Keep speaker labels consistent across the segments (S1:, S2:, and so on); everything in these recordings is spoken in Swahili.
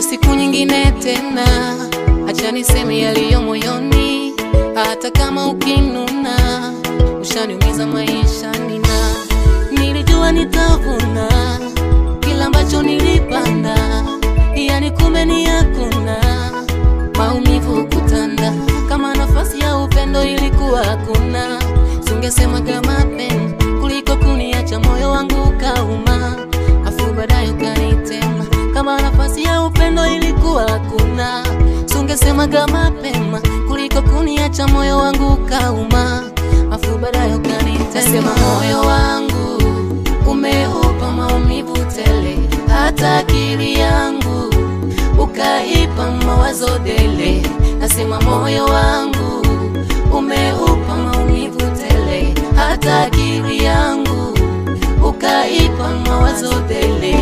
S1: siku nyingine tena, acha niseme yaliyo moyoni, hata kama ukinuna, ushaniumiza maishani, na nilijua nitavuna kila ambacho nilipanda, yani kumbe ni hakuna maumivu kutanda, kama nafasi ya upendo ilikuwa hakuna, sungesema kama pendo kuliko kuniacha moyo wangu ukauma, afu baadaye ukanitema. Kama nafasi ya upendo ilikuwa hakuna, sungesema kama mapema kuliko kuniacha moyo wangu ukauma, afu baadaye ukanitema. Nasema moyo wangu umeupa maumivu tele, hata akili yangu ukaipa mawazo dele. Nasema moyo wangu umeupa maumivu tele, hata akili yangu ukaipa mawazo dele.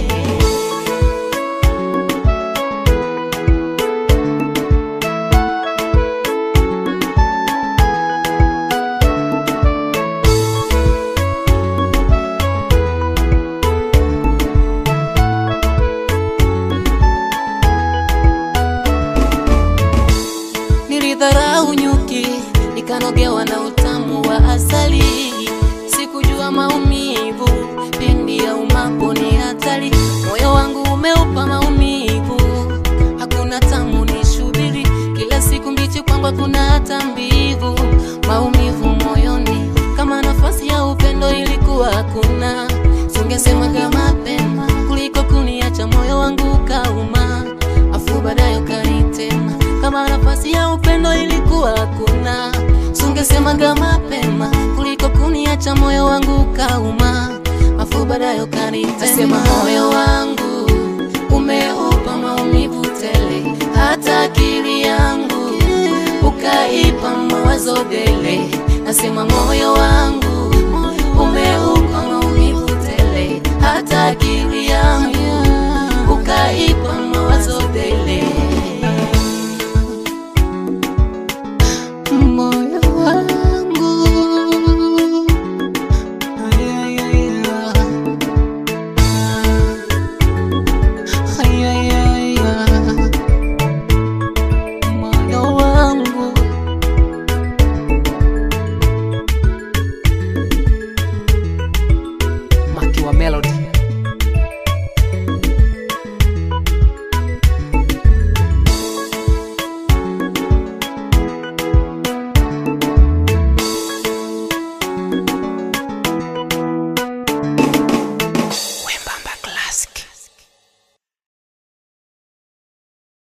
S1: Nilidharau nyuki, nikanogewa na utamu wa asali. Sikujua maumivu pindi ya umapo ni hatari. Moyo wangu umeupa maumivu, hakuna tamu ni shubiri. Kila siku mbichi kwangu hakuna hata mbivu. Maumivu moyoni, kama nafasi ya upendo ilikuwa hakuna. Sungesema kama mapema kuliko kuniacha moyo wangu ukauma, afu baadaye ukanitema kama nafasi ya upendo ilikuwa hakuna, sungesema kama mapema kuliko kuniacha moyo wangu ukauma, afu baadaye ukanitema. Nasema moyo wangu umeupa maumivu tele, hata akili yangu ukaipa mawazo dele. Nasema moyo wangu